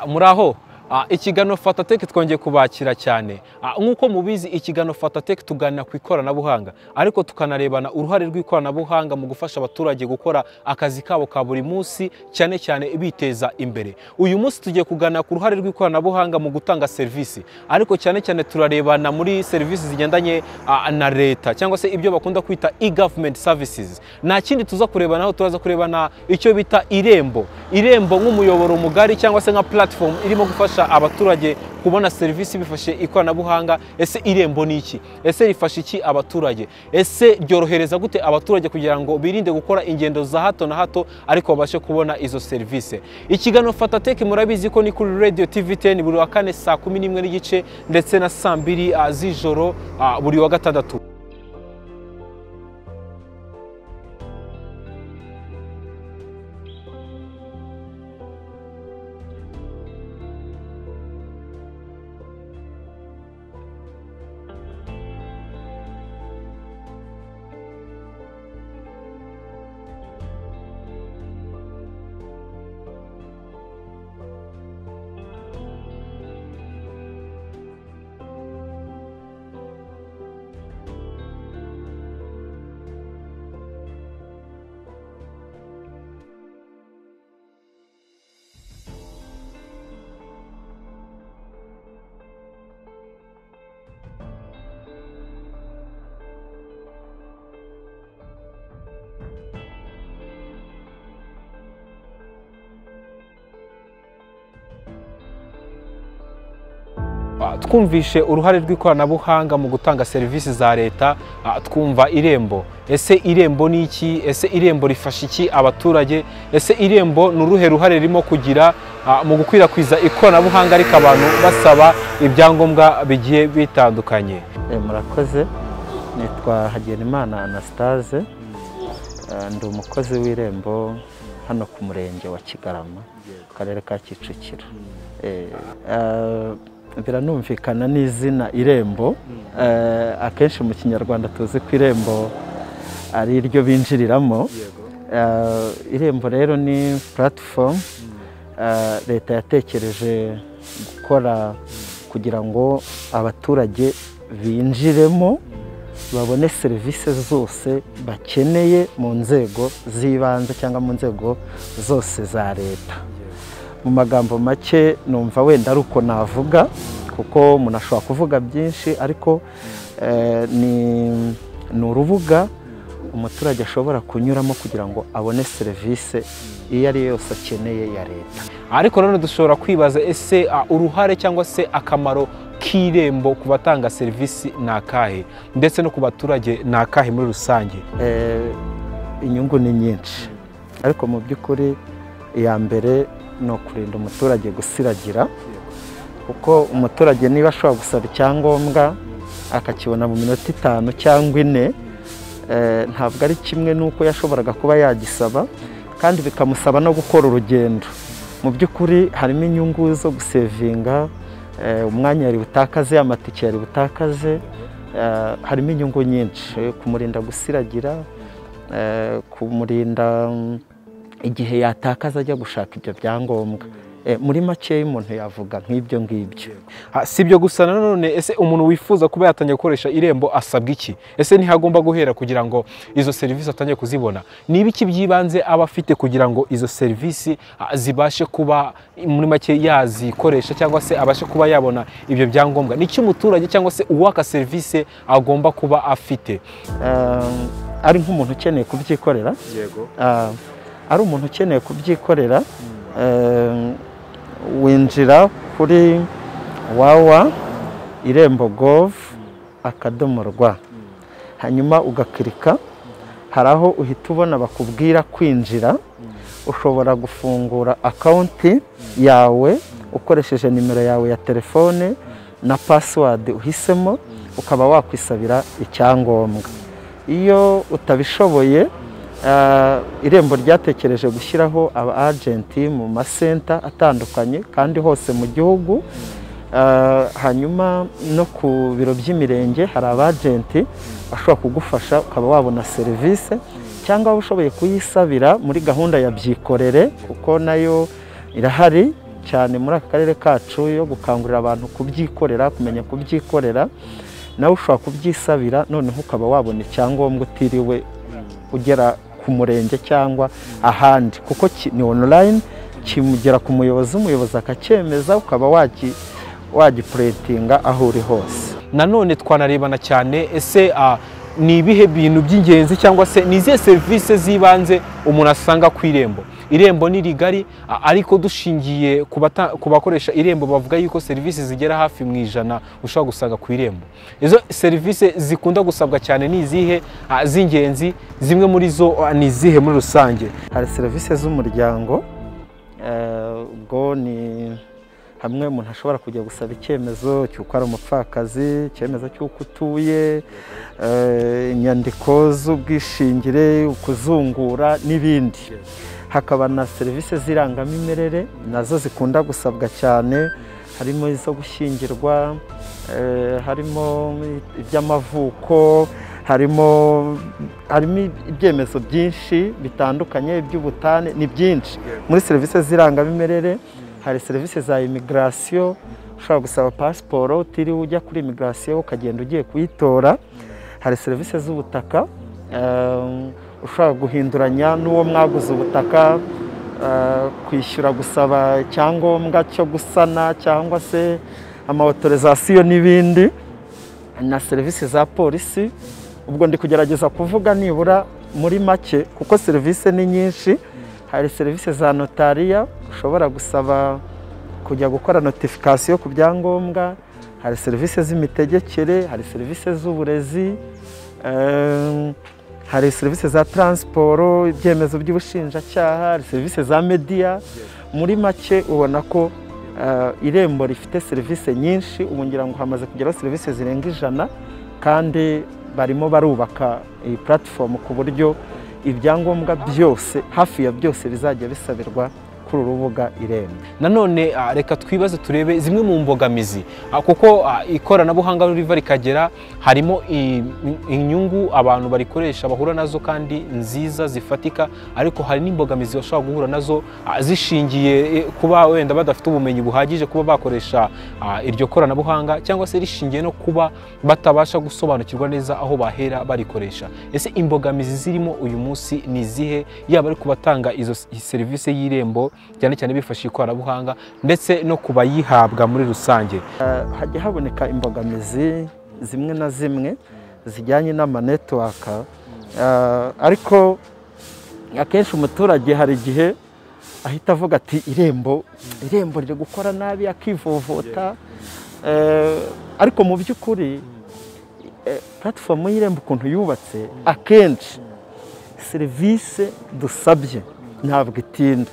muraho ikiganiro fatateke twongeye kubakira cyane nk'uko mubizi ikiganiro fatateke tuganira ku ikoranabuhanga ariko tukanarebana uruhare rw'ikoranabuhanga mu gufasha abaturage gukora akazi kabo ka buri munsi cyane cyane biteza imbere uyu munsi tugiye kuganira ku ruhare rw'ikoranabuhanga mu gutanga serivisi ariko cyane cyane turarebana muri serivisi zigendanye na leta cyangwa se ibyo bakunda kwita e-government services nta kindi tuza kurebanaho turaza kurebana icyo bita irembo irembo nk'umuyoboro mugari cyangwa se nka platform irimo gufasha abaturage kubona serivisi bifashe ikoranabuhanga ese irembo ni iki ese rifasha iki abaturage ese ryorohereza gute abaturage kugira ngo birinde gukora ingendo za hato na hato ariko babashe kubona izo serivisi ikiganiro fatateke murabizi ko ni kuri radio tv 10 buri wa kane saa kumi n'imwe n'igice ndetse na saa mbiri ah, z'ijoro ah, buri wa gatandatu Ah, twumvishe uruhare rw'ikoranabuhanga mu gutanga serivisi za leta ah, twumva irembo ese irembo ni iki ese irembo rifasha iki abaturage ese irembo ni uruhe ruhare ririmo kugira ah, mu gukwirakwiza ikoranabuhanga ariko abantu basaba ibyangombwa bigiye bitandukanye Eh, murakoze nitwa hagenimana anastase Eh, ndi umukozi w'irembo hano ku murenge wa kigarama mu karere ka kicukiro Eh, eh, biranumvikana n'izina irembo Eh, akenshi mu kinyarwanda tuzi ko irembo ari ryo binjiriramo Eh, irembo rero ni platform eh, leta yatekereje gukora kugira ngo abaturage binjiremo babone serivisi zose bakeneye mu nzego z'ibanze cyangwa mu nzego zose za leta mu magambo make numva wenda ari uko navuga kuko umuntu ashobora kuvuga byinshi ariko eh, ni ni urubuga umuturage ashobora kunyuramo kugira ngo abone serivisi iyo ari yo yose akeneye ya leta ariko nanone dushobora kwibaza ese ah, uruhare cyangwa se akamaro k'irembo ku batanga serivisi ni akahe ndetse no ku baturage ni akahe muri rusange Eh, inyungu ni nyinshi ariko mu by'ukuri iya mbere ni ukurinda umuturage gusiragira kuko umuturage niba ashobora gusaba icyangombwa akakibona mu minota itanu cyangwa ine eh, ntabwo ari kimwe n'uko yashoboraga kuba yagisaba kandi bikamusaba no gukora urugendo mu by'ukuri harimo inyungu zo gusevinga eh, umwanya yari butakaze amatike yari butakaze eh, harimo inyungu nyinshi eh, kumurinda gusiragira eh, kumurinda mm, igihe yatakaza ajya gushaka ibyo byangombwa Eh, muri makeya umuntu yavuga nk'ibyo ngibyo Ah, si ibyo gusa nanone ese umuntu wifuza kuba yatangiye gukoresha irembo asabwa iki ese ntihagomba guhera kugira ngo izo serivisi atangiye kuzibona ni ibiki by'ibanze aba afite kugira ngo izo serivisi ah, zibashe kuba muri make yazikoresha cyangwa se abashe kuba yabona ibyo byangombwa ni iki umuturage cyangwa se uwaka serivisi agomba kuba afite Eh, ari nk'umuntu ukeneye kubyikorera Ah, ari umuntu ukeneye kubyikorera eh, winjira kuri wawa irembo govu akadomo rwa hanyuma ugakirika hari aho uhita ubona bakubwira kwinjira ushobora gufungura akawunti yawe ukoresheje nimero yawe ya telefone na pasiwadi uhisemo ukaba wakwisabira icyangombwa iyo utabishoboye ah, irembo ryatekereje gushyiraho aba agenti mu masenta atandukanye kandi hose mu gihugu Ah, hanyuma no ku biro by'imirenge hari abajenti bashobora kugufasha ukaba wabona serivisi cyangwa waba ushoboye kuyisabira muri gahunda ya byikorere kuko nayo irahari cyane muri aka karere kacu yo gukangurira abantu kubyikorera kumenya kubyikorera nawe ushobora kubyisabira noneho ukaba wabona icyangombwa utiriwe ugera ku murenge cyangwa ahandi kuko ki- ni online kimugera ku muyobozi umuyobozi akacyemeza ukaba wagi- wagipuretinga aho uri hose nanone twanarebana cyane ese ah, ni ibihe bintu by'ingenzi cyangwa se ni izihe serivisi z'ibanze umuntu asanga ku irembo irembo ni rigari ah, ariko dushingiye ku bata- ku bakoresha irembo bavuga yuko serivisi zigera hafi mu ijana ushobora gusanga ku irembo izo serivisi zikunda gusabwa cyane ni izihe ah, z'ingenzi zimwe muri zo ah, ni izihe muri rusange hari serivisi z'umuryango eh, ubwo ni hamwe umuntu ashobora kujya gusaba icyemezo cy'uko ari umupfakazi icyemezo cy'uko utuye eh, inyandiko z'ubwishingire ukuzungura n'ibindi hakaba na serivisi z'irangamimerere nazo zikunda gusabwa cyane harimo izo gushyingirwa eh, harimo iby'amavuko harimo harimo ibyemezo byinshi bitandukanye iby'ubutane ni byinshi muri serivisi z'irangamimerere hari serivisi za imigirasiyo ushobora gusaba pasiporo utiriwe ujya kuri imigirasiyo ukagenda ugiye kuyitora hari serivisi z'ubutaka ehm, ushobora guhinduranya n'uwo mwaguze ubutaka eh, kwishyura gusaba icyangombwa cyo gusana cyangwa se amawutorizasiyo n'ibindi na serivisi za polisi ubwo ndi kugerageza kuvuga nibura muri make kuko serivisi ni nyinshi hari serivisi za notariya ushobora gusaba kujya gukora notifikasiyo ku byangombwa hari serivisi z'imitegekere hari serivisi z'uburezi ehm, hari serivisi za taransiporo ibyemezo by'ubushinjacyaha hari serivisi za mediya muri make ubona ko eh, irembo rifite serivisi nyinshi ubu ngira ngo hamaze kugeraho serivisi zirenga ijana kandi barimo barubaka iyi puratifomu ku buryo ibyangombwa byose hafi ya byose bizajya bisabirwa kuri uru rubuga irembo nanone ah, reka twibaze turebe zimwe mu mbogamizi Ah, kuko ah, ikoranabuhanga riva rikagera harimo i- inyungu abantu barikoresha bahura nazo kandi nziza zifatika ariko hari n'imbogamizi bashobora guhura nazo ah, zishingiye eh, kuba wenda badafite ubumenyi buhagije kuba bakoresha ah, iryo koranabuhanga cyangwa se rishingiye no kuba batabasha gusobanukirwa neza aho bahera barikoresha ese imbogamizi zirimo uyu munsi ni izihe yaba ari ku batanga izo s- serivisi y'irembo cyane cyane bifashishije ikoranabuhanga ndetse no ku bayihabwa muri rusange hajya haboneka imbogamizi zimwe na zimwe zijyanye n'amanetiwaka Eh, ariko akenshi umuturage hari igihe ahita avuga ati irembo irembo riri gukora nabi akivovota Eh, ariko mu by'ukuri eh, puratifomu y'irembo ukuntu yubatse akenshi serivisi dusabye ntabwo itinda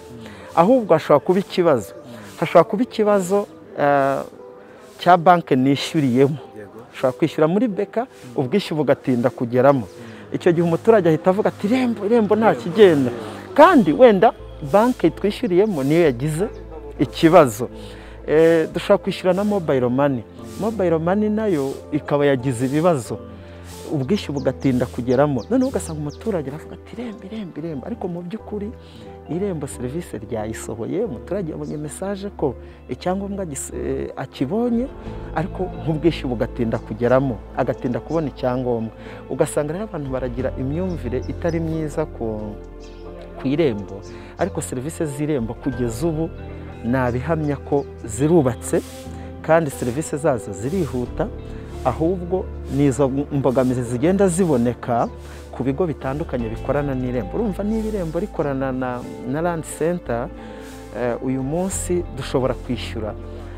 ahubwo hashobora kuba ikibazo hashobora kuba ikibazo eh, cya banki nishyuriyemo ushobora kwishyura muri beka ubwishyu bugatinda kugeramo icyo gihe umuturage ahita avuga ati irembo irembo nta kigenda kandi wenda banki twishyuriyemo niyo yagize ikibazo Eh, dushobora kwishyura na mobayiro mani mobayiro mani nayo ikaba yagize ibibazo ubwishyu bugatinda kugeramo noneho ugasanga umuturage aravuga ati irembo irembo irembo ariko mu by'ukuri irembo serivisi ryayisohoye umuturage yabonye mesaje ko icyangombwa gis- eh, akibonye ariko nk'ubwishyu bugatinda kugeramo agatinda kubona icyangombwa ugasanga rero abantu baragira imyumvire itari myiza ku ku irembo ariko serivisi z'irembo kugeza ubu nabihamya ko zirubatse kandi serivisi zazo zirihuta ahubwo ni izo mbogamizi zigenda ziboneka ku bigo bitandukanye bikorana n'irembo urumva niba irembo rikorana na, na land center eh, uyu munsi dushobora kwishyura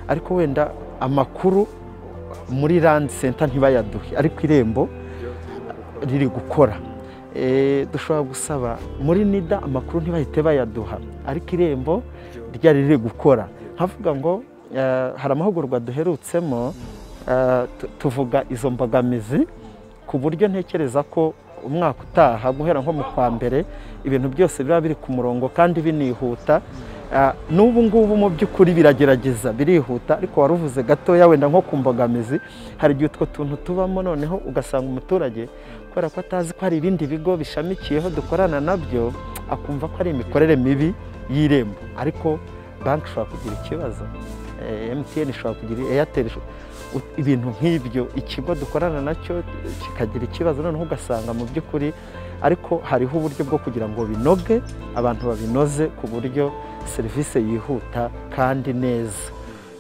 ariko wenda amakuru muri land center ntibayaduhe ariko irembo riri gukora Eh, dushobora gusaba muri nida amakuru ntibahite bayaduha ariko irembo ryari riri gukora nkavuga ngo eh, hari amahugurwa duherutsemo eh, tu- tuvuga izo mbogamizi ku buryo ntekereza ko umwaka utaha guhera nko mu kwa mbere ibintu byose biba biri ku murongo kandi binihuta Ah, n'ubu ngubu mu by'ukuri biragerageza birihuta ariko wari uvuze gatoya wenda nko ku mbogamizi hari igihe utwo tuntu tubamo noneho ugasanga umuturage kubera ko atazi ko hari ibindi bigo bishamikiyeho dukorana nabyo akumva ko ari imikorere mibi y'irembo ariko banki ishobora kugira ikibazo emutiyeni ishobora kugira eyateri ibintu nk'ibyo ikigo dukorana nacyo kikagira ikibazo noneho ugasanga mu by'ukuri ariko hariho uburyo bwo kugira ngo binoge abantu babinoze ku buryo serivisi yihuta kandi neza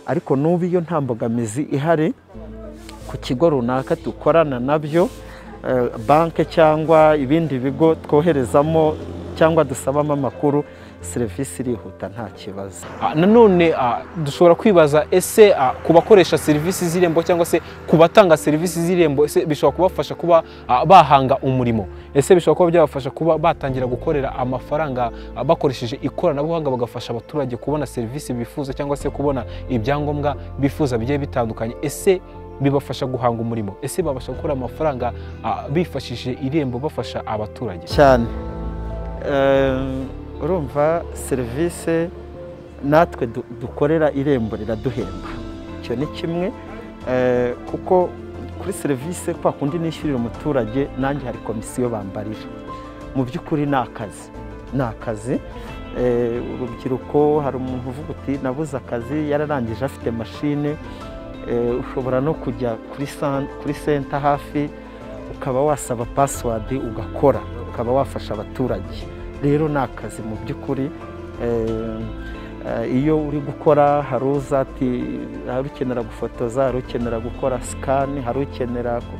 ariko n'ubu iyo nta mbogamizi ihari ku kigo runaka dukorana nabyo banki cyangwa ibindi bigo twoherezamo cyangwa dusabamo amakuru serivisi irihuta nta kibazo Ah, nanone ah, dushobora kwibaza ese ah, ku bakoresha serivisi z'irembo cyangwa se ku batanga serivisi z'irembo ese bishobora kubafasha kuba ah, bahanga umurimo ese bishobora kuba byabafasha kuba batangira gukorera amafaranga ah, bakoresheje ikoranabuhanga bagafasha abaturage kubona serivisi bifuza cyangwa se kubona ibyangombwa bifuza bigiye bitandukanye ese bibafasha guhanga umurimo ese babasha gukora amafaranga ah, bifashishije irembo bafasha abaturage cyane Eh, urumva serivisi natwe du- dukorera irembo riraduhemba icyo ni kimwe Eh, kuko kuri serivisi kwa kundi nishyurira umuturage nanjye hari komisiyo bambarira mu by'ukuri ni akazi ni akazi Eh, urubyiruko hari umuntu uvuga uti nabuze akazi yararangije afite mashine Eh, ushobora no kujya kuri san- kuri senta hafi ukaba wasaba pasiwadi ugakora ukaba wafasha abaturage rero ni akazi mu by'ukuri Eh, eh, iyo uri gukora hari uza ati hari ukenera gufotoza hari ukenera gukora sikani hari ukenera ku-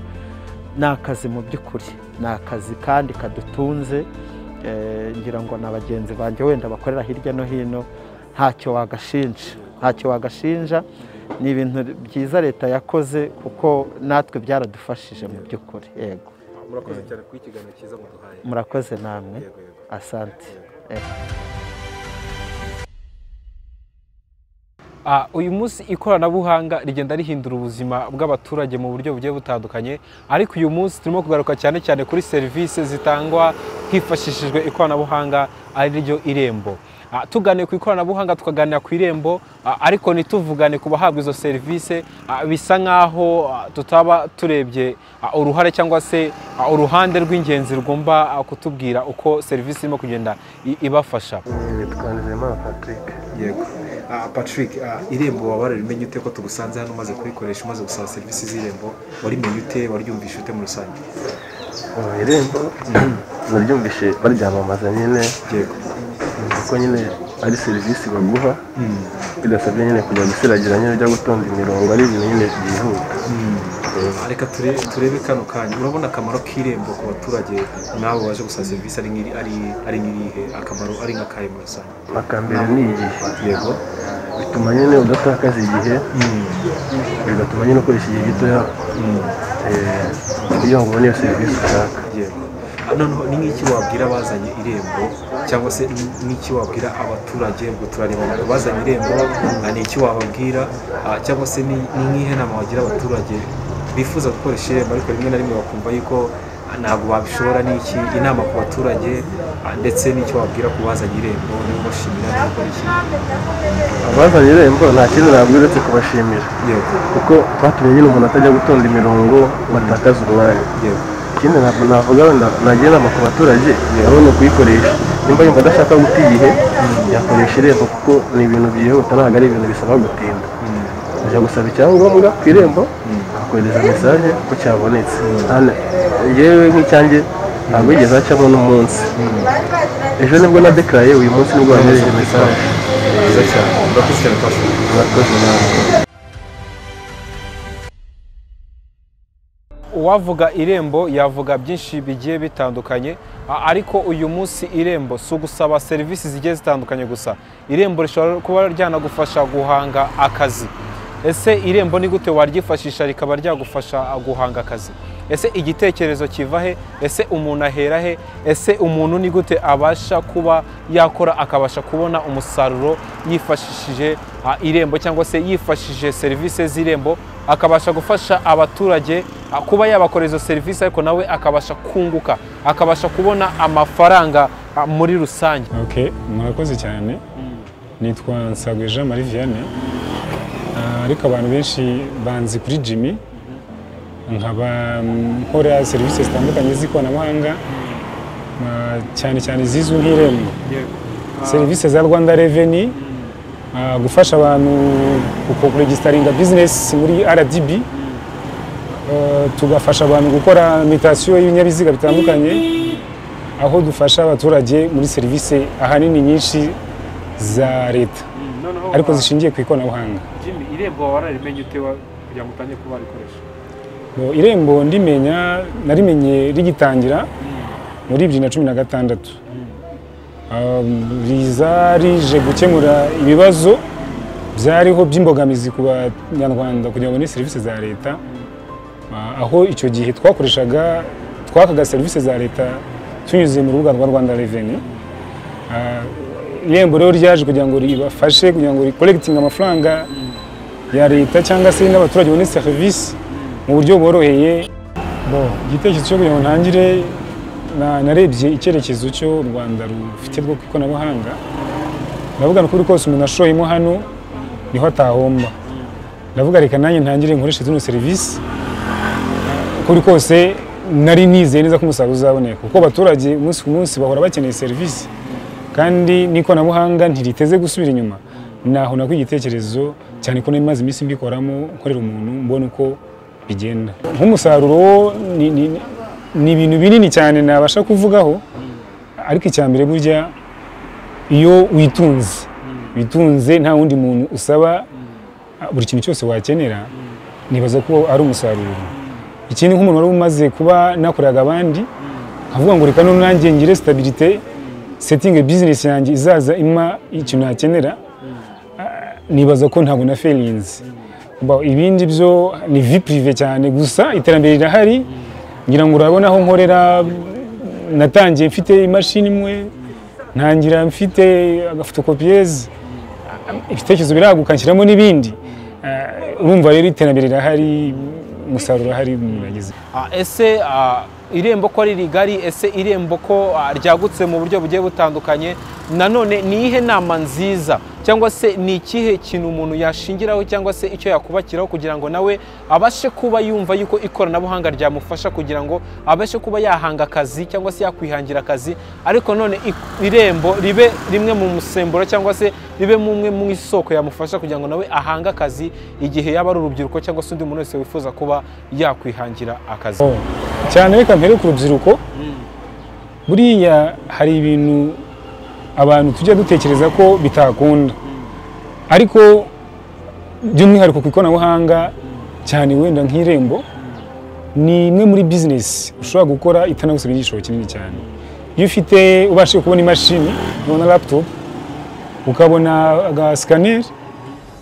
ni akazi mu by'ukuri ni akazi kandi kadutunze Eh, ngira ngo na bagenzi banjye wenda bakorera hirya no hino ntacyo wagashinja ntacyo wagashinja ni ibintu byiza leta yakoze kuko natwe byaradufashije mu by'ukuri yego murakoze cyane ku ikiganiro cyiza muduhaye murakoze namwe asante Ah, uyu munsi ikoranabuhanga rigenda rihindura ubuzima bw'abaturage mu buryo bugiye butandukanye ariko uyu munsi turimo kugaruka cyane cyane kuri serivisi zitangwa hifashishijwe ikoranabuhanga ari ryo irembo Ah, tuganiye ku ikoranabuhanga tukaganira ku irembo ah, ariko ntituvugane ku bahabwa izo serivisi ah, bisa nk'aho ah, tutaba turebye ah, uruhare cyangwa se ah, uruhande rw'ingenzi rugomba ah, kutubwira uko serivisi irimo kugenda i- ibafasha twanizeyimana patrick yego Ah, patrick ah, irembo waba warabimenye ute ko tugusanze hano umaze kurikoresha umaze gusaba serivisi z'irembo warimenye ute waryumvishe ute muri rusange mu irembo naryumvishe baryamamaza nyine yego kuko nyine ari serivisi baguha bidasabye nyine kujya gusiragira nyine ujya gutonda imirongo ari ibintu nyine byihuta Ah, reka turebe, turebe kano kanya urabona akamaro k'irembo ku baturage n'abo baje gusaba serivisi ari nk'iri- ari- ari nk'irihe akamaro ari nk'akahe muri rusange aka mbere ni igihe yego bituma nyine udatakaza igihe bigatuma nyine ukoresha igihe gitoya eh, kugira ngo ubone iyo serivisi ushaka yego Ah, noneho ni nk'iki wabwira abazanye irembo cyangwa se ni n'iki wabwira abaturage ubwo turareba abazanye irembo ah, ni iki wababwira ah, cyangwa se ni ni nk'ihe nama wagira abaturage bifuza gukoresha irembo ariko rimwe na rimwe bakumva yuko ah, ntabwo babishobora ni iki inama ku baturage ah, ndetse n'icyo wabwira ku bazanye irembo ni kubashimira ni gukora iki abazanye irembo nta kindi nabwo uretse kubashimira yego kuko batumye nyine umuntu atajya gutonda imirongo batakaza umwanya yego ikindi ntabwo navuga wenda nagira inama ku baturage abone kuyikoresha nimba yumva adashaka guta igihe yakoresha irembo kuko ni ibintu byihuta ntabwo ari ibintu bisaba gutinda ajya gusaba icyangombwa ku irembo akohereza mesaje ko cyabonetse Hano, yewe nk'icyanjye ntabwo yigeze acamo n'umunsi ejo nibwo nadekaraye uyu munsi nibwo wanyohereje mesaje byiza cyane urakoze cyane twashimira murakoze namwe uwavuga irembo yavuga byinshi bigiye bitandukanye a- ariko uyu munsi irembo si ugusaba serivisi zigiye zitandukanye gusa irembo rishobora kuba ryanagufasha guhanga akazi ese irembo ni gute waryifashisha rikaba ryagufasha a, guhanga akazi ese igitekerezo kiva he ese umuntu ahera he ese umuntu ni gute abasha kuba yakora akabasha kubona umusaruro yifashishije a, irembo cyangwa se yifashishije serivisi z'irembo akabasha gufasha abaturage a, kuba yabakora izo serivisi ariko nawe akabasha kunguka akabasha kubona amafaranga a, muri rusange ok murakoze cyane nitwa nsagwe jean marie vianney Ah, ariko abantu benshi banzi kuri jimmy nkaba mm, nkora serivisi zitandukanye z'ikoranabuhanga ah, cyane cyane zizwi nk'irembo serivisi za rwanda reveni Ah, gufasha abantu kuregisitaringa bizinesi muri rdb Ah, tugafasha abantu gukora mitasiyo y'ibinyabiziga bitandukanye aho dufasha abaturage muri serivisi ahanini nyinshi za leta noneho ariko wa- zishingiye ku ikoranabuhanga Jimmy, irembo wararimenye ute wa- kugira ngo utangire kuba warikoresha Bo, irembo ndimenya narimenye rigitangira muri bibiri na cumi na gatandatu Um, riza rije gukemura ibibazo byariho by'imbogamizi ku banyarwanda kugira ngo babone serivisi za leta Ah, aho icyo gihe twakoreshaga twakaga serivisi za leta tunyuze mu rubuga rwa rwanda reveni irembo rero ryaje kugira ngo ribafashe kugira ngo rikoregitinge amafaranga ya leta cyangwa se n'abaturage babone serivisi mu buryo bworoheye Bon, igitekerezo cyo kugira ngo ntangire na- narebye icyerekezo cyo u rwanda rufite rwo ku ikoranabuhanga ndavuga ni ukuri kose umuntu ashoyemo hano niho atahomba ndavuga reka nanjye ntangire nkoreshe zino serivisi ukuri kose nari nizeye neza ko umusaruro uzaboneka kuko abaturage umunsi ku munsi bahora bakeneye serivisi kandi n'ikoranabuhanga ntiriteze gusubira inyuma naho nako igitekerezo cyane ko nari maze iminsi mbikoramo nkorera umuntu mbona uko bigenda nk'umusaruro wo ni, ni, ni ibintu binini cyane nabasha kuvugaho ariko icya mbere burya iyo witunze witunze nta wundi muntu usaba buri kintu cyose wakenera nibaza ko ari umusaruro ikindi nk'umuntu wari umaze kuba nakoreraga abandi nkavuga ngo reka none nanjye ngire sitabirite setingi bizinesi yanjye izaza impa ikintu nakenera ah, nibaza ko ntabwo na ferinzi ibindi byo ni vi pirive cyane gusa iterambere rirahari ngira ngo urabona aho nkorera natangiye mfite imashini imwe ntangira mfite agafotokopiyeze ibitekerezo biraguka nshyiramo n'ibindi Ah, urumva rero iterambere rirahari umusaruro urahari umuntu yagize Ah, ese ah, irembo ko ari rigari ese irembo ko ah, ryagutse mu buryo bugiye butandukanye nanone ni iyihe nama nziza cyangwa se ni ikihe kintu umuntu yashingiraho cyangwa se icyo yakubakiraho kugira ngo nawe abashe kuba yumva yuko ikoranabuhanga ryamufasha kugira ngo abashe kuba yahanga akazi cyangwa se yakwihangira akazi ariko none ik- irembo ribe rimwe mu musemburo cyangwa se ribe mumwe mu isoko yamufasha kugira ngo nawe ahange akazi igihe yaba ari urubyiruko cyangwa se undi muntu wese wifuza kuba yakwihangira akazi Oh, cyane reka mpere ku rubyiruko buriya hari ibintu abantu tujya dutekereza ko bitakunda ariko by'umwihariko ku ikoranabuhanga cyane wenda nk'irembo ni imwe muri bizinesi ushobora gukora itanagusabye igishoro kinini cyane iyo ufite ubashije kubona imashini ubona laputopu ukabona agasikaneri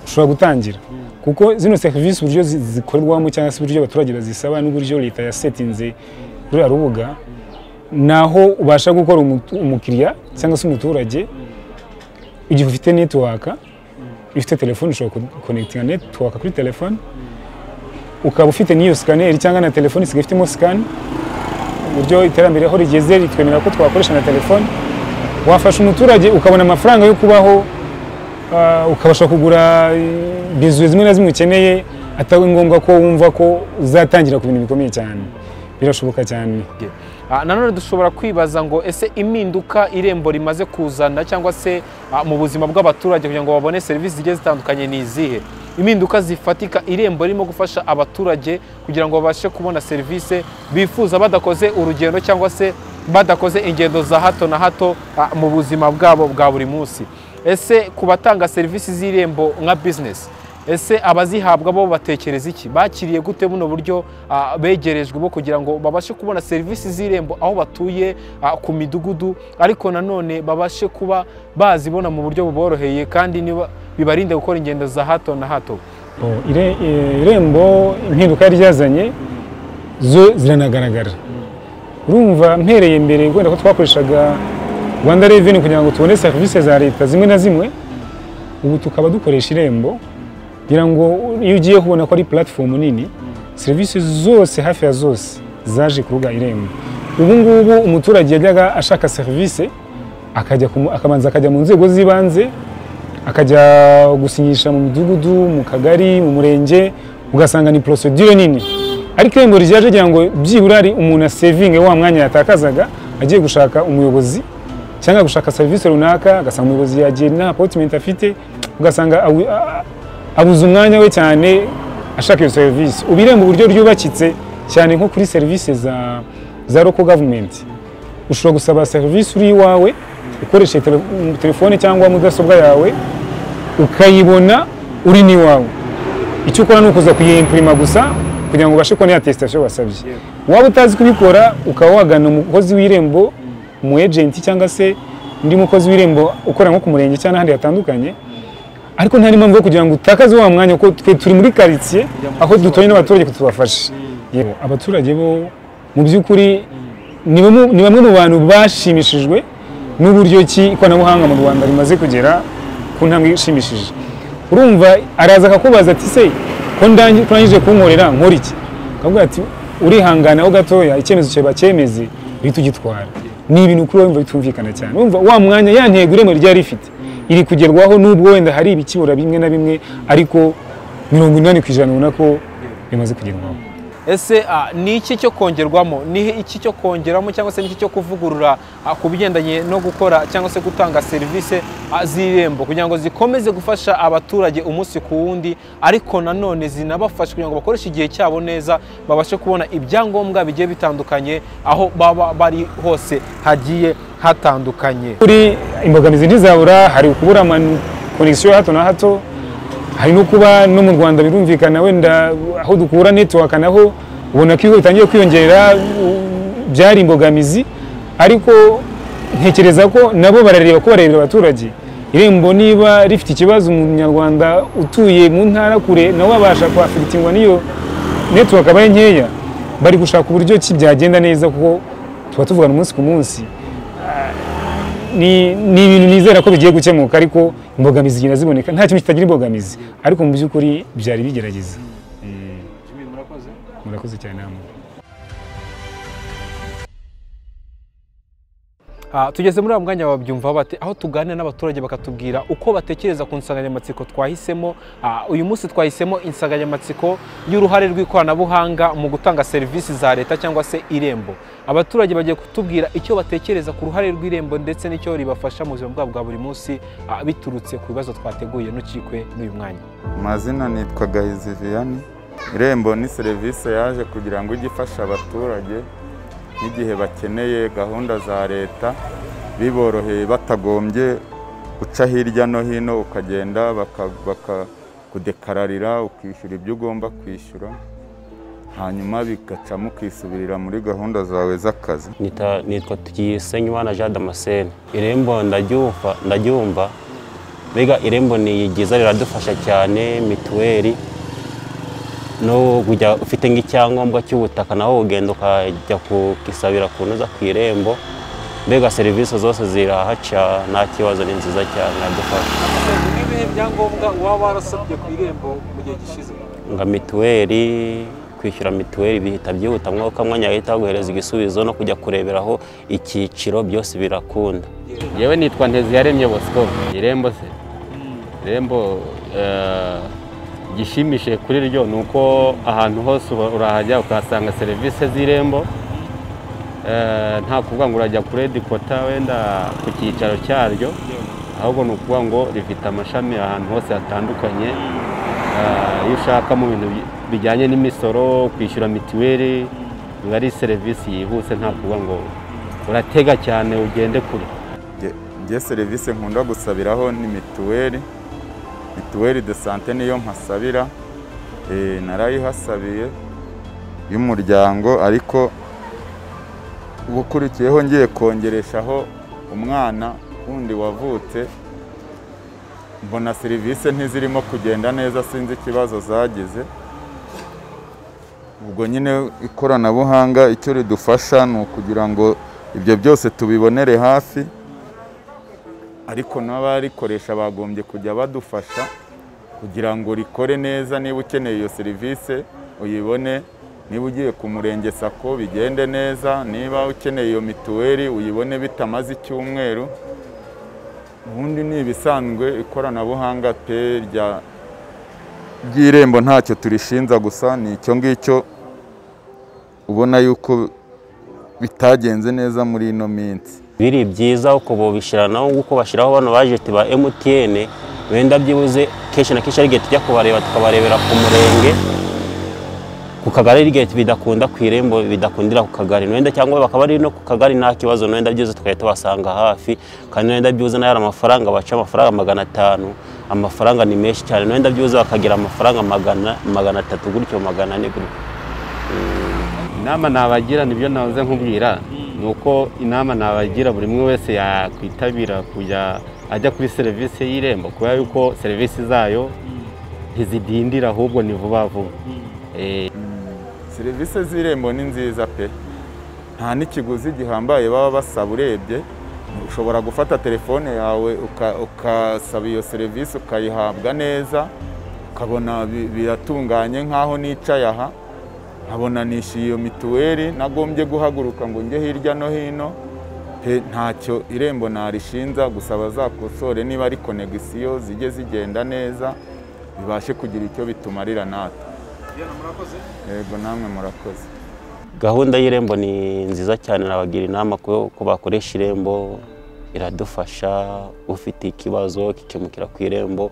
ushobora gutangira kuko zino serivisi uburyo zi- zikorerwamo cyangwa se uburyo abaturage bazisaba n'uburyo leta yasetinze ruriya rubuga ni aho ubasha gukora umu- umukiriya cyangwa se umuturage igihe ufite netiwaka ifite telefone ushobora kukonekitinga netiwaka kuri telefone ukaba ufite n'iyo sikaneri cyangwa na telefone isigaye ifitemo sikani uburyo iterambere aho rigeze ritwemerera ko twakoresha na telefone wafasha umuturage ukabona amafaranga yo kubaho Ah, ukabasha kugura eh, bizuwe zimwe na zimwe ukeneye atari ngombwa ko wumva ko uzatangira ku bintu bikomeye cyane birashoboka cyane Ah, nanone dushobora kwibaza ngo ese impinduka irembo rimaze kuzana cyangwa se ah, mu buzima bw'abaturage kugira ngo babone serivisi zigiye zitandukanye ni izihe impinduka zifatika irembo ririmo gufasha abaturage kugira ngo babashe kubona serivisi bifuza badakoze urugendo cyangwa se badakoze ingendo za hato na hato ah, mu buzima bwabo bwa buri munsi ese ku batanga serivisi z'irembo nka bizinesi ese abazihabwa bo batekereza iki bakiriye gute buno buryo ah, begerejwe bwo kugira ngo babashe kubona serivisi z'irembo aho batuye ah, ku midugudu ariko nanone babashe kuba bazibona mu buryo buboroheye kandi niba- bibarinde gukora ingendo za hato na hato Bo, ire- eh, irembo impinduka ryazanye zo ziranagaragara urumva mpereye mbere wenda ko twakoreshaga rwanda reveni kugira ngo tubone serivisi za leta zimwe na zimwe ubu tukaba dukoresha irembo kugira ngo iyo ugiye kubona ko ari puratifomu nini serivisi zose hafi ya zose zaje ku rubuga irembo ubu ngubu umuturage yajyaga ashaka serivisi akajya ku mu- akabanza akajya mu nzego z'ibanze akajya gusinyisha mu midugudu mu kagari mu murenge ugasanga ni porosidire nini ariko irembo ryaje kugira ngo byibura ari umuntu asevinge wa mwanya yatakazaga agiye gushaka umuyobozi cyangwa gushaka serivisi runaka agasanga umuyobozi yagiye nta apotimenti afite ugasanga abu- a- abuze umwanya we cyane ashaka iyo serivisi ubu irembo uburyo ryubakitse cyane nko kuri serivisi za za local government ushobora gusaba serivisi uri iwawe ukoresheje tele- mm, telefone cyangwa mudasobwa yawe ukayibona uri n'iwawe icyo ukora ni ukuza kuyimpurima gusa kugira ngo ubashe kubona ya tesitasiyo wasabye waba utazi kubikora ukaba wagana umukozi w'irembo umu ejenti cyangwa se undi mukozi w'irembo ukora nko ku murenge cyangwa n'ahandi hatandukanye ariko nta n'impamvu yo kugira ngo utakaze wa mwanya kuko twe turi muri karitsiye aho dutoye n'abaturage ko tubafashe Yewe, abaturage bo mu by'ukuri ni bamwe- ni bamwe mu bantu bashimishijwe n'uburyo ki ikoranabuhanga mu rwanda rimaze kugera ku ntambwe ishimishije urumva araza akakubaza ati se ko ndangi- turangije kunkorera nkora iki akavuga ati urihangana ho gatoya icyemezo cyawe bacyemeze uhita ugitwara ni ibintu kuri wowe wumva bitumvikana cyane urumva wa mwanya ya ntego irembo ryari rifite iri kugerwaho n'ubwo wenda hari ibikibura bimwe na bimwe ariko mirongo inani ku ijana ubona ko bimaze kugerwaho ese ah, ni iki cyo kongerwamo ni iki cyo kongeramo cyangwa se ni iki cyo kuvugurura ah, ku bigendanye no gukora cyangwa se gutanga serivisi ah, z'irembo kugira ngo zikomeze gufasha abaturage umunsi ku wundi ariko nanone zinabafashe kugira ngo bakoreshe igihe cyabo neza babashe kubona ibyangombwa bigiye bitandukanye aho baba bari hose hagiye hatandukanye kuri imbogamizi ntizabura hari ukubura konegisiyo ya hato na hato hari no kuba no mu rwanda birumvikana wenda aho dukura netiwaka naho ubona ko iyo bitangiye kwiyongera u- byari imbogamizi ariko ntekereza ko nabo barareba ko barebera abaturage irembo niba rifite ikibazo umunyarwanda utuye mu ntara kure nawe abasha kwafitingwa n'iyo netiwaka aba ari nkeya bari gushaka uburyo ki byagenda neza kuko tuba tuvugana umunsi ku munsi ni ni ibintu nizera ko bigiye gukemuka ariko imbogamizi zigenda ziboneka nta kintu kitagira imbogamizi ariko mu by'ukuri byari bigerageza murakoze cyane namwe Ah, tugeze muri wa mwanya babyumva bate aho tuganira n'abaturage bakatubwira uko batekereza ku nsanganyamatsiko twahisemo Ah, uyu munsi twahisemo insanganyamatsiko y'uruhare rw'ikoranabuhanga mu gutanga serivisi za leta cyangwa se irembo abaturage bagiye kutubwira icyo batekereza ku ruhare rw'irembo ndetse n'icyo ribafasha mu buzima bwabo bwa buri munsi ah, biturutse ku bibazo twateguye n'ukikwe n'uyu mwanya amazina nitwa gahizi vianney irembo ni serivisi yaje kugira ngo ijye ifasha abaturage n'igihe bakeneye gahunda za leta biboroheye batagombye guca hirya no hino ukagenda bakakudekararira ukishyura ibyo ugomba kwishyura hanyuma bigacamo ukisubirira muri gahunda zawe z'akazi Nita- nitwa tukisenyimana jean damascene irembo ndaryumva ndaryumva mbega irembo ni ryiza riradufasha cyane mituweli no kujya ufite nk'icyangombwa cy'ubutaka naho ugenda ukajya kukisabira kunoza ku irembo mbega serivisi zose ziraha cyane nta kibazo ni nziza cyane iradufasha ni ibihe byangombwa uba warasabye ku irembo mu gihe gishize nga mituweli kwishyura mituweli bihita byihuta mwaka mwanya ahita baguhereza igisubizo no kujya kureberaho icyiciro byose birakunda yewe nitwa nteziyaremye bosco irembo se irembo eh, igishimishije kuri ryo ni uko ahantu hose uba- urahajya ukahasanga serivisi z'irembo Eh, nta kuvuga ngo urajya kuri edikota wenda ku cyicaro cyaryo ahubwo ni ukuvuga ngo rifite amashami ahantu hose hatandukanye Eh, iyo ushaka mu bintu bi- bijyanye n'imisoro kwishyura mituweli biba ari serivisi yihuse nta kuvuga ngo uratega cyane ugende kure Nge- nge serivisi nkunda gusabiraho ni mituweli mituweli de sante niyo mpasabira Eh, narayihasabiye y'umuryango ariko ubukurikiyeho ngiye kongereshaho umwana wundi wavutse mbona serivisi ntizirimo kugenda neza sinzi ikibazo zagize ubwo nyine ikoranabuhanga icyo ridufasha ni ukugira ngo ibyo byose tubibonere hafi ariko n'abarikoresha bagombye kujya badufasha kugira ngo rikore neza niba ukeneye iyo serivisi uyibone niba ugiye ku murenge sako bigende neza niba ukeneye iyo mituweli uyibone bitamaze icyumweru ubundi ni ibisanzwe ikoranabuhanga pe rya ry'irembo ntacyo turishinza gusa ni icyo ngicyo ubona yuko bitagenze neza muri ino minsi biri byiza uko bobishyiranaho nk'uko bashyiraho bano bajeti ba emutiyene wenda byibuze kenshi na kenshi ari igihe tujya kubareba tukabarebera ku murenge ku kagari ari igihe bidakunda ku irembo bidakundira ku kagari wenda cyangwa bakaba ari no ku kagari nta kibazo wenda byibuze tukajya tubasanga hafi kandi wenda byibuze nayo ari amafaranga baca amafaranga magana atanu amafaranga ni menshi cyane wenda byibuze bakagira amafaranga magana magana atatu gutyo magana ane gutyo inama nabagira nibyo nahoze nkubwira ni uko inama nabagira buri umwe wese yakwitabira kujya ajya kuri serivisi y'irembo kubera yuko serivisi zayo ntizidindira ahubwo ni vuba vuba Eh, serivisi z'irembo ni nziza pe nta n'ikiguzi gihambaye baba basaba urebye ushobora gufata telefone yawe uka- ukasaba iyo serivisi ukayihabwa neza ukabona bi- biratunganye nk'aho nicaye aha nkabona nishyuye iyo mituweli nagombye guhaguruka ngo njye hirya no hino pe ntacyo irembo narishinza gusa bazakosore niba ari konegisiyo zijye zigenda neza bibashe kugira icyo bitumarira natwe yego namwe murakoze gahunda y'irembo ni nziza cyane nabagira inama ko ko bakoresha irembo iradufasha ufite ikibazo kikemukira ku irembo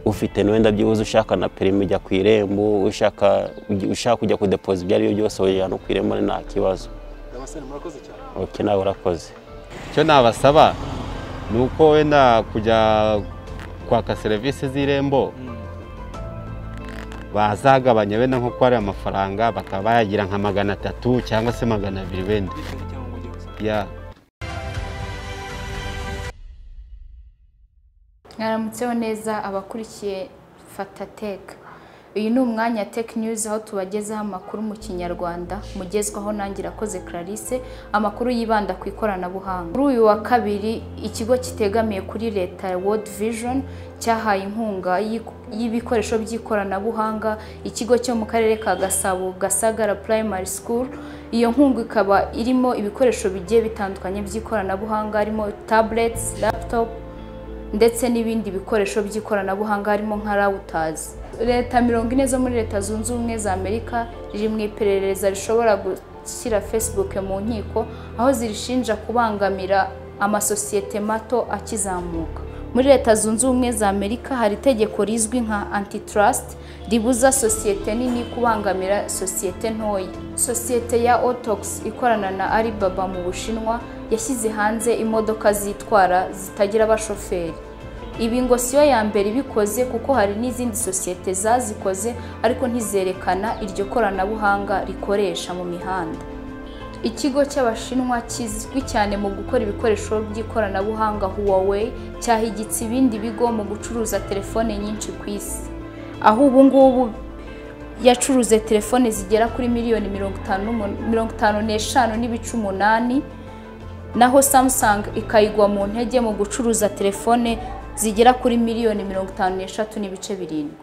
ufite n'uwenda byibuze ushaka na perimi ujya ku irembo ushaka ushaka kujya kudepoza ibyo ari byo byose wajya no ku irembo nta kibazo ok nawe urakoze icyo nabasaba ni uko wenda kujya kwaka serivisi z'irembo bazagabanya wenda nko ko ari amafaranga bakaba bayagira nka magana atatu cyangwa se magana abiri wenda Ya. mwaramutseho neza abakurikiye fatateka uyu ni umwanya tech news aho tubagezaho amakuru mu kinyarwanda mugezwaho nanjye irakoze clarisse amakuru yibanda ku ikoranabuhanga kuri uyu wa kabiri ikigo kitegamiye kuri leta ya world vision cyahaye inkunga y'i- y'ibikoresho by'ikoranabuhanga ikigo cyo mu karere ka gasabo gasagara primary school iyo nkunga ikaba irimo ibikoresho bigiye bitandukanye by'ikoranabuhanga harimo tablets laptop ndetse n'ibindi bikoresho by'ikoranabuhanga harimo nka rawutazi leta mirongo ine zo muri leta zunze ubumwe za amerika riri mu iperereza rishobora gushyira facebook mu nkiko aho zirishinja kubangamira amasosiyete mato akizamuka muri leta zunze ubumwe za amerika hari itegeko rizwi nka antitrust ribuza sosiyete nini kubangamira sosiyete ntoya sosiyete ya otox ikorana na alibaba mu bushinwa yashyize hanze imodoka zitwara zitagira abashoferi ibi ngo siyo ya mbere ibikoze kuko hari n'izindi sosiyete zazikoze ariko ntizerekana iryo koranabuhanga rikoresha mu mihanda ikigo cy'abashinwa kizwi cyane mu gukora ibikoresho by'ikoranabuhanga Huawei cyahigitse ibindi bigo mu gucuruza telefone nyinshi ku isi aho ubu ngubu yacuruze telefone zigera kuri miliyoni mirongo itanu n'umu- mirongo itanu n'eshanu n'ibice umunani naho Samsung ikayigwa mu ntege mu gucuruza telefone zigera kuri miliyoni mirongo itanu n'eshatu n'ibice birindwi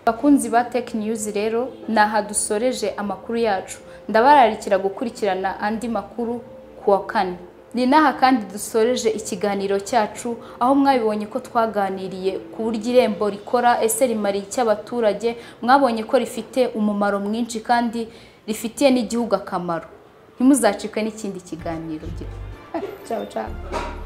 bakunzi ba tech news rero ni aha dusoreje amakuru yacu ndabararikira gukurikirana andi makuru ku wa kane ni n'aha kandi dusoreje ikiganiro cyacu aho mwabibonye ko twaganiriye ku buryo irembo rikora ese rimariye icy'abaturage mwabonye ko rifite umumaro mwinshi kandi rifitiye n'igihugu akamaro ntimuzacikwe n'ikindi kiganiro ciao ciao